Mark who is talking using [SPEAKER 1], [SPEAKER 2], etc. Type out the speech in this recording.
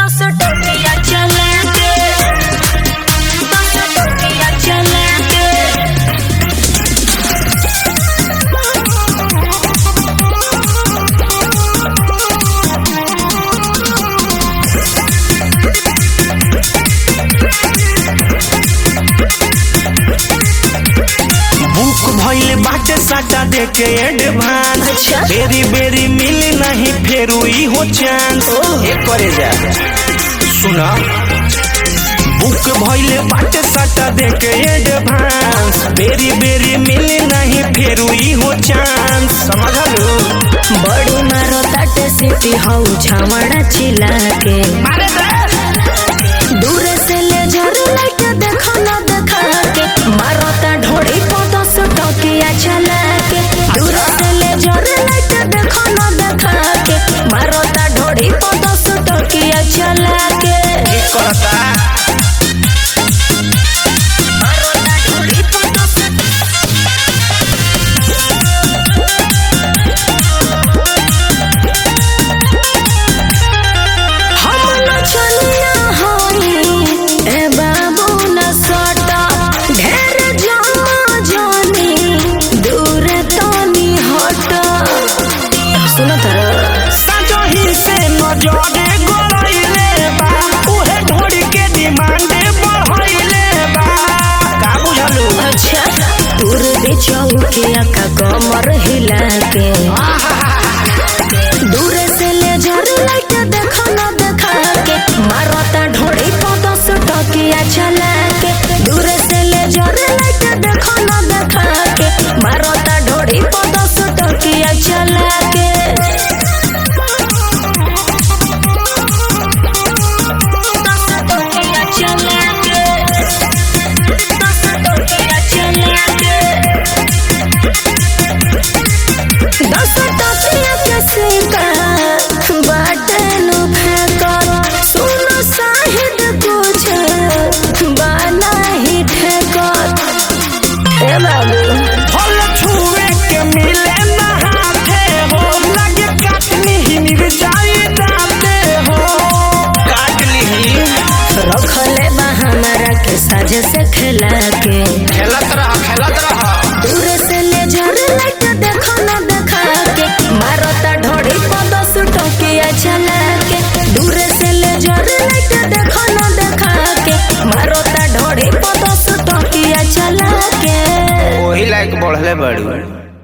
[SPEAKER 1] दस टोकिया चला के दस टोकिया चला के
[SPEAKER 2] बुक भइल बाटे साटा देके एडवांस
[SPEAKER 1] अच्छा।
[SPEAKER 2] बेरी बेरी मिली नहीं फेर ई हो चांस ए करे जा सुना बुक भइल बाटे साटा देके एडवांस बेरी बेरी मिली नहीं फेर ई हो चांस समझलू
[SPEAKER 1] बड़ी मारो ताटे सिटी हऊ छावड़ा चिल्ला के
[SPEAKER 2] मारे
[SPEAKER 1] दूर से ले झर लाइट देखो ना देखा के मारो ता ढोड़ी को दस टोकिया चला के दूर से ले झर लाइट देखो ना देखा के मारो ता ढोड़ी को दस टोकिया चला के
[SPEAKER 2] करता
[SPEAKER 1] मारो ता ढोड़ी को दस हम न चलिया होई ए बाबू न सटा ढेर जमा जानी दूर तनी हट सुनो तर
[SPEAKER 2] सजही से नजरे गड़ैले बा उहे ढोड़ी के डिमांड बढ़ैले बा का बुझलू
[SPEAKER 1] अच्छा दूर दे चौकिया का कमर हिला के दूर से ले झर लाइट देखो ना देखा के मारता ढोड़ी को दस टकिया चला के दूर से ले झर लाइट देखो ना देखा के मारता ढोड़ी को दस टकिया चला के दस टकिया चला के दस टकिया चला के दस टकिया के सिक्का बाटे नु फेंकल सुनो साहिद कुछ बाना ही ठेकल ए बाबू
[SPEAKER 2] फल छुए के मिले ना हाथे हो लगे काटनी ही मिर्चाई दाते हो काटली ही
[SPEAKER 1] रखले बा हमारा के साजे से खेला के
[SPEAKER 2] खेलत रह खेलत रह
[SPEAKER 1] दूर से ले झर लाइट देखो ना देखा के मारता ढोड़ी को दस टोकिया चला के दूर से ले झर लाइट देखो ना देखा के मारता ढोड़ी को दस टोकिया चला के
[SPEAKER 2] वही लायक बढ़ले बड़ी